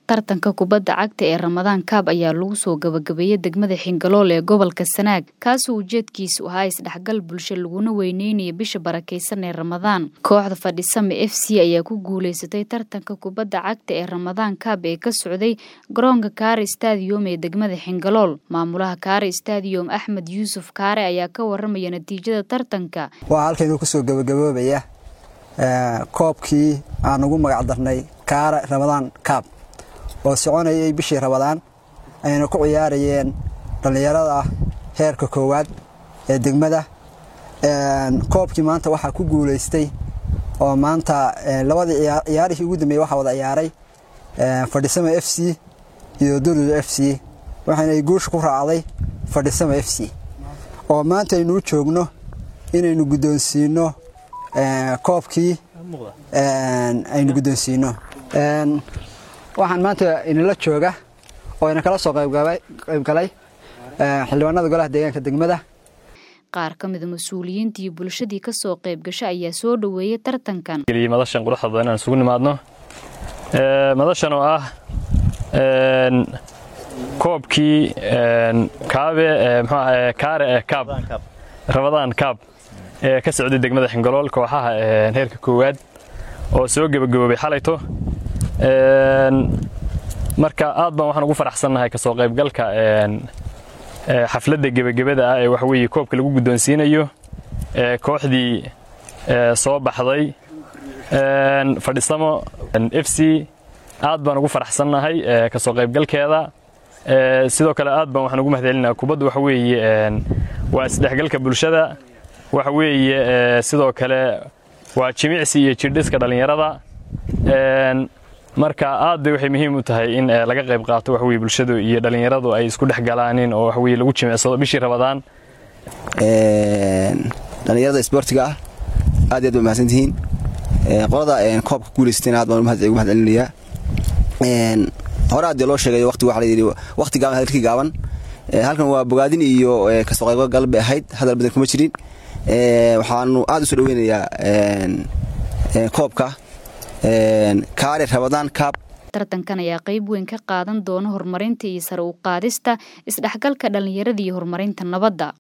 tartanka kubadda cagta ee ramadaan kaab ayaa lagu soo gabagabeeyey degmada xingalool ee gobolka sanaag kaasoo ujeedkiisu ahaa isdhexgal bulsho laguna weyneynaya bisha barakeysan ee ramadaan kooxda fadhisame f c ayaa ku guuleysatay tartanka kubadda cagta ee ramadaan kaab ee ka socday garoonka kaare stadium ee degmada xingalool maamulaha kaare stadium axmed yuusuf kaare ayaa ka waramaya natiijada tartanka waxaa halkaynu kusoo gabagaboobaya koobkii aan ugu magac darnay kaare ramadaan kaab oo soconayay bishii ramadaan ayna ku ciyaarayeen dhallinyarada heerka koowaad ee degmada koobkii maanta waxaa ku guulaystay oo maanta labadii ciyaarihii ugu dambeeyey waxaa wada ciyaaray fadhisama f c iyo durido f c waxaynay guusha ku raacday fadhisama f c oo maanta aynuu joogno inaynu guddoonsiino koobkii aynu guddoonsiino waxaan maanta inala jooga oo ina kala soo qaybgalay xildhibaanada golaha deegaanka degmada qaar ka mida mas-uuliyiintii bulshadii ka soo qayb gasha ayaa soo dhoweeyey tartankan madashan quruxda badan inaan isugu nimaadno madashan oo ah koobkii kaabe mxuah kaare ee kaab ramadaan kaab ee ka socday degmada xingalool kooxaha heerka koowaad oo soo gebagaboobay xalayto marka aad baan waxaan ugu faraxsannahay kasoo qaybgalka xafladda gebagabada ah ee waxaweye koobka lagu guddoonsiinayo kooxdii soo baxday fadhisamo f c aad baan ugu faraxsannahay kasoo qaybgalkeeda sidoo kale aad baan waxaan ugu mahadcelinaa kubaddu waxa weeye waa isdhexgalka bulshada waxa weeye sidoo kale waa jimicsi iyo jirdhiska dhallinyarada marka aad bay waxay muhiim u tahay in laga qayb qaato wax weye bulshadu iyo dhallinyaradu ay isku dhex galaanin oo waxweye lagu jimicsado bishii rabadaan dhallinyarada isboortiga ah aad iyo aad ba mahadsantihiin qolada koobka guulaysteen aad baan ugu mahad celinayaa hore addii loo sheegay waqti waxa layidhi waqti gaaban hadalkii gaaban halkan waa bogaadin iyo kasoo qaybgal bay ahayd hadal badan kuma jirin waxaanu aad u soo dhoweynayaa koobka kaare ramadaan kaab tartankan ayaa qayb weyn ka qaadan doona horumarinta iyo sare u qaadista isdhexgalka dhallinyarada iyo horumarinta nabadda